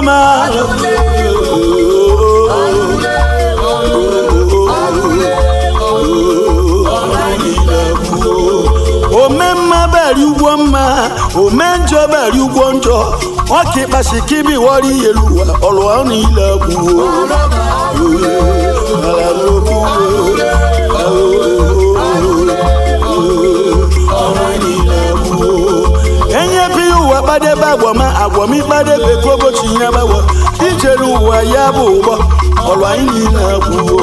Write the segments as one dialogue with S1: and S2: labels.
S1: ọma ome mma bari ụgwọ mma ome njọ bari ụgwọ njọ ọka ịkpasi kibi wọrọ iyelu ụwa ọlụwa niile gwuo enyepe ya ụwa kpadebe agwọma agwọm ịkpadebe ka ụbọchị ya gbawa ijere ụwa ya bụ ụgbọ ọlụ anyị niile gwuo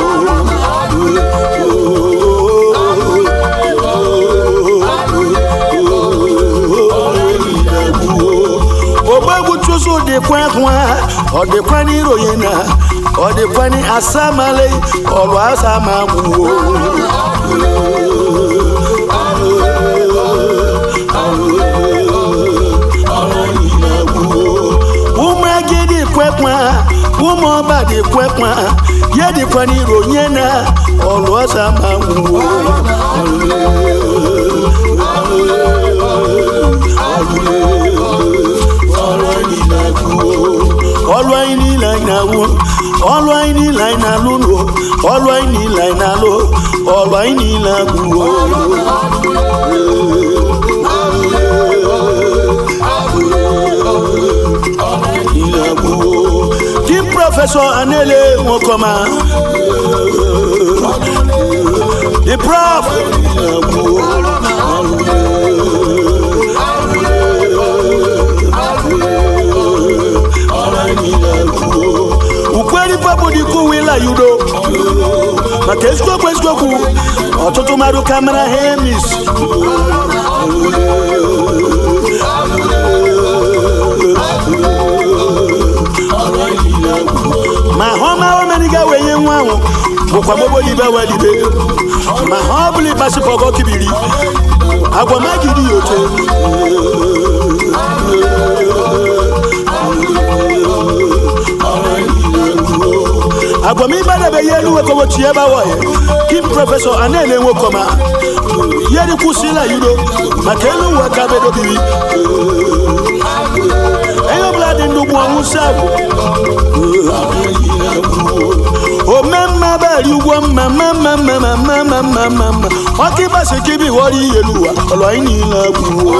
S1: ogbegbu chụsụ dịkwa nwa ọ dịkwa n'iroye na ọ dịkwa ni asamale ọlụ asama gwuo ụmụ agidi kwekwa ụmụ ọba dị kwekwa ya dịkwa n'iroye na ọlụ asama gwuo ọlụ anyị niile anyị na-awụ ọlụ anyị niile anyị na-alụ nụ ọlụ anyị niile anyị na-alụ ọlụ anyị niile agwụwo kim prọfesọ anele nwokọma the prof ukweli pabụ dị kụwila yudo maka eziokwu eziokwu ọtụtụ mmadụ ka mara hemis ma ha ọma omeniga wee nye nwa ahụ bụkwa mogbolibe welibe ma ha ọ bụla ịkpasịpọgọ kibiri agwamagidi ya oche agwamibadebe ya elu wekobochi ebe awoye kim prọfesọ anele nwokọma yeri kwụsịla yudo maka elu ụwa ka bedobiri onye ọbụla dị ndụ bụ ọnwụ si agwụ omemma bari ụgwọ mma mma mma mma mma mma mma mma mma mma ọka ịgbasa kibi ghọrọ ihe elu ụwa ọlọ anyị niile agwụwo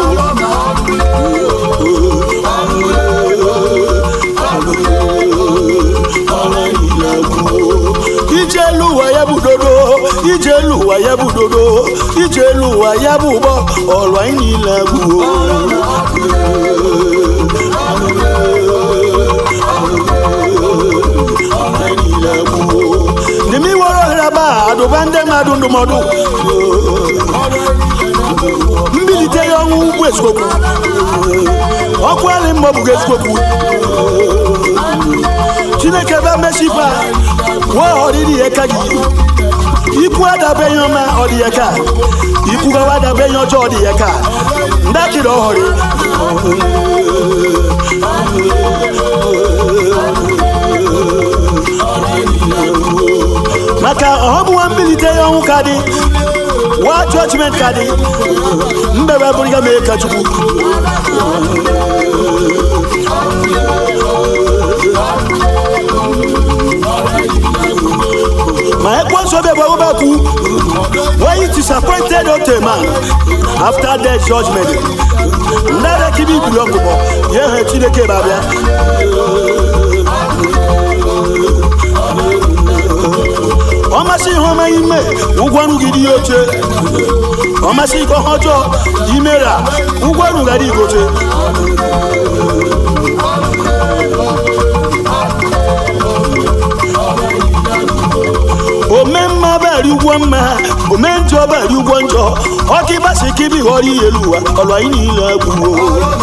S1: ije elu ụwa ya bụ dodo ije elu ụwa ya bụ dodo ije elu ụwa ya bụ ụgbọ ọlụ anyị niile agwụwo n'ime iwere ohere aba adụba ndị mmadụ ndụmọdụ mbilite ya ọnwụ ugwu eziokwu ọkụ alị mma ọ bụghị eziokwu chineke bịa mesipa wee ọdịdị ya ka gị ikwu adabeghị ọma ọ dị ya ka ikwu gawa adabeghị ọjọọ ọ dị ya ka ndakịrị ọhụrụ maka ọhọbụwa mbilite ya ọnwụ ka dị wa jọjiment ka dị mbebe bụrụ ya mee ka chukwu ma ekwensu obi bụ ọgbakwu when it is appointed unto a man after death judgment ndada kibi ibuli ọgụgọ ya ha chineke babịa ọmasị ihe ọma ime ụgwọ ọrụ gị dị oche ọmasị ihe ọjọọ imera ụgwọ ọrụ gị dị oche ome mma bari ụgwọ mma ome njọ bari ụgwọ njọ ọka ịgbasi ka ibi ghọrọ ihe elu ụwa ọlụ anyị niile agwụwo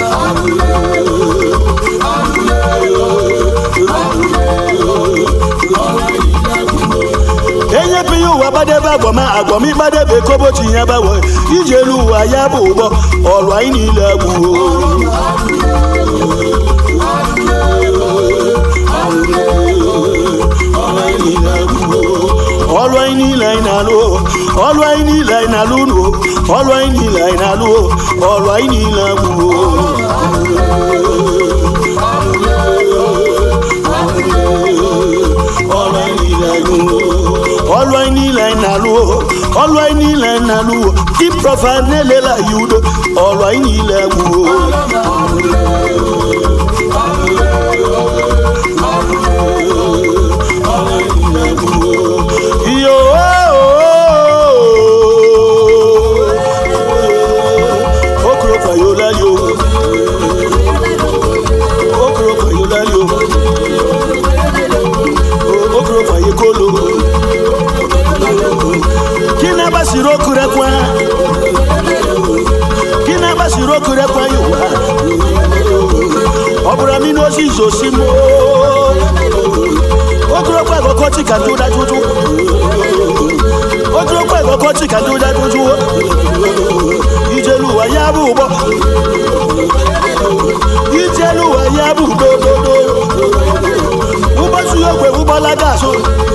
S1: enyepe ya ụwa gbadebe agwọma agwọma ịgbadebe kobochi ya gbawe iji elu ụwa ya bụ ụgbọ ọlụ anyị niile agwụwo ọlụ anyị niile anyị na-alụ ọlụ anyị niile anyị na-alụ nụ ọlụ anyị niile anyị na-alụ ọlụ anyị niile agbụwo niile anyị ọlụ anyị niile anyị na-alụ ọlụ anyị niile anyị na-alụ di prọfa na-elela ya udo ọlụ anyị niile agwụo yo okoro kwayola yo okoro kwayola yo okoro kwaye kolo kí náà bá sì rókù rẹ kwa kí náà bá sì rókù rẹ kwa yóò wá ọbụrụ mi n'ozi izosi mo ogologo àkọ́kọ́ tí kà tó dájú tó ogologo àkọ́kọ́ tí kà tó dájú tó ìjẹluwa ya bụ ụgbọ ìjẹluwa ya bụ dododo ụbọchị ogwe ụgbọlaga azụ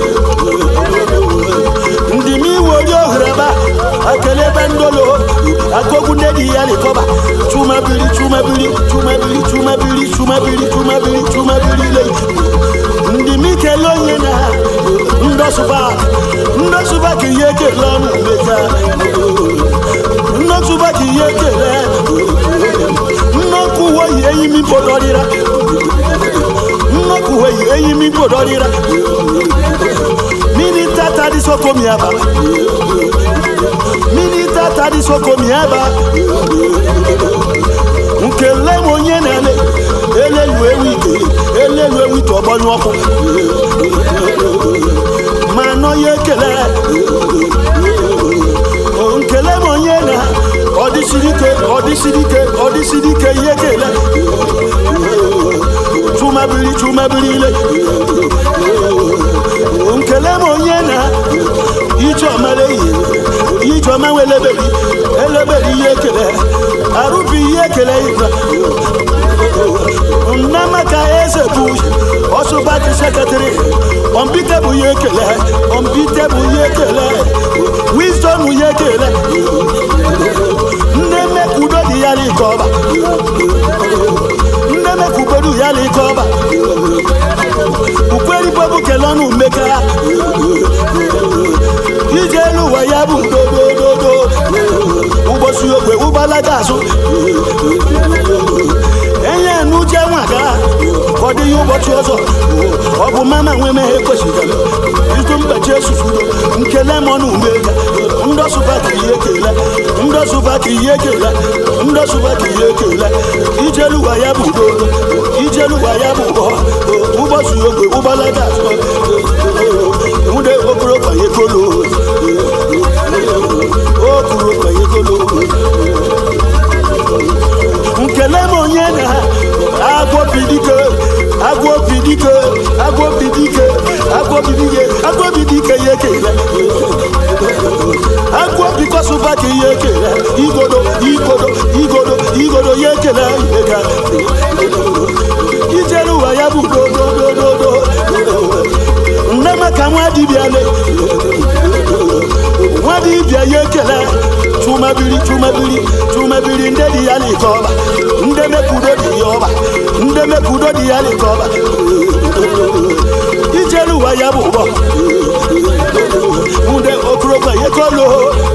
S1: ndị m iwe onye ohere ebe a akele ebe ndolo akogwu nne di ya likọba chumabiri chumabiri chumabiri chumabiri chumabiri chumabiri chumabiri le ndị m ikele onye na ndọsụba ndọsụba ka ihe ekele ọnụ mmeta nnọtụba ka ihe ekele nnọkụ uwe yi enyi m ipodọrịra nnọkụ uwe yi enyi m ipodọrịra minita tadi soko miaba minita tadi soko miaba nkele m onye na-ele elelu ewu ike elelu ewu ite ọgbọnyụ ọkụ ma nọ ya ekele nkele m onye na ọdịsiri ike ọdịsiri ike ọdịsiri ike ihe ekele chumabiri chumabiri ile nkele m onye na ijeọma leyi ijeọma nwe eleberi eleberi ihe ekele arụbi ihe ekele ibe nnamaka eze bụ ọsụbaki sekretịrị ọmbite bụ ihe ekele ọmbite bụ ihe ekele wisdom ihe ekele nne mekudo dị ya n'ike ọba nne mekubodu ya n'ike ọba ukweribobu kele ọnụ mmekara ije elu ụwa ya bụ dodododo ụbọchị ogwe ụgbalaga azụ enye n'uche nwaga ọ dịghị ụbọchị ọzọ ọ bụ mama nwe meghe kwesịrị izu mbechi esufudo nkele m ọnụ umega ndọsụba ka ihe ekele ndọsụba ka ihe ekele ndọsụba ka ihe ekele ijeluwa ya bụ dodo ijeluwa ya bụ ụgbọ ụbọchị ogwe ụgbalaga azụ nwude okoro kwanye kolo okoro kwanye kolo nkele m onye na agwọbidike agwọbidike agwọbidike agwọbidike agwọbidike ya ekele agwọbikọsụba ka ihe ekele igodo igodo igodo igodo ya ekele ihega ijere ụwa ya bụ dododododo nne maka nwa dibịa le nwa dibịa ya ekele chumabiri chumabiri chumabiri ndị dị ya n'ike ọba ndị mekudo dị ya ọba ndị mekudo dị ya n'ike ọba ijere ụwa ya bụ ụgbọ ndị okorokwa ya kolo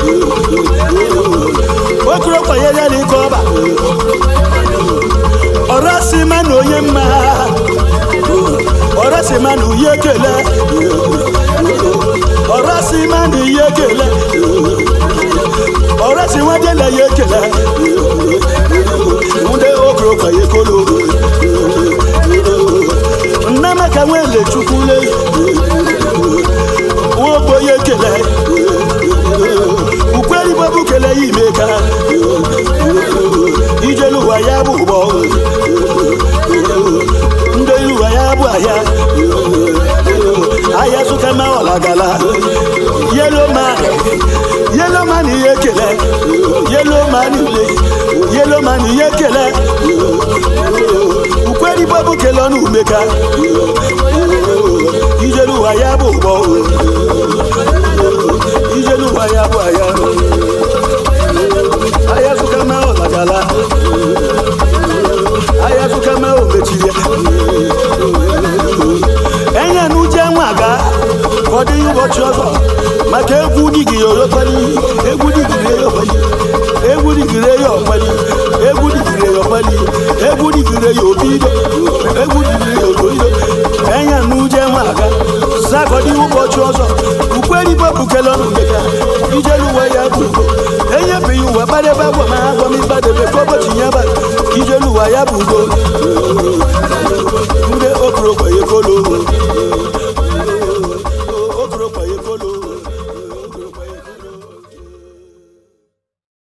S1: okorokwa ya ya n'ike ọba ọrasị ma na onye mma ọrasị ma na uye ekele ọrasị ma na ihe ekele ọrasị nwadela ya ekele ndị okorokwa ya kolo nnamaka nwele chukwule nwogbo ya ekele ukweribobu kele ya imeka ijeluwa ya bụ ụgbọ ndị iluwa ya bụ ahịa ahịa zụkama ọlagala yelo man yelo man ihe ekele yelo man ule yelo man ihe ekele ukweribobu kele ọnụ umeka ijeluwa ya bụ ụgbọ ijeluwa ya bụ ahịa ahịa zụkama ọlagala ahịa zụkama omechiri enye n'uche nwa ga bukele ọnụ meka ijelu ụwa ya bụ ugo enyebeghị ụwa gbadebe agwa ma agwa m ịgbadebe ka ụbọchị ya ba ijelu ụwa ya bụ ugo ndị okorokwa ya ekolo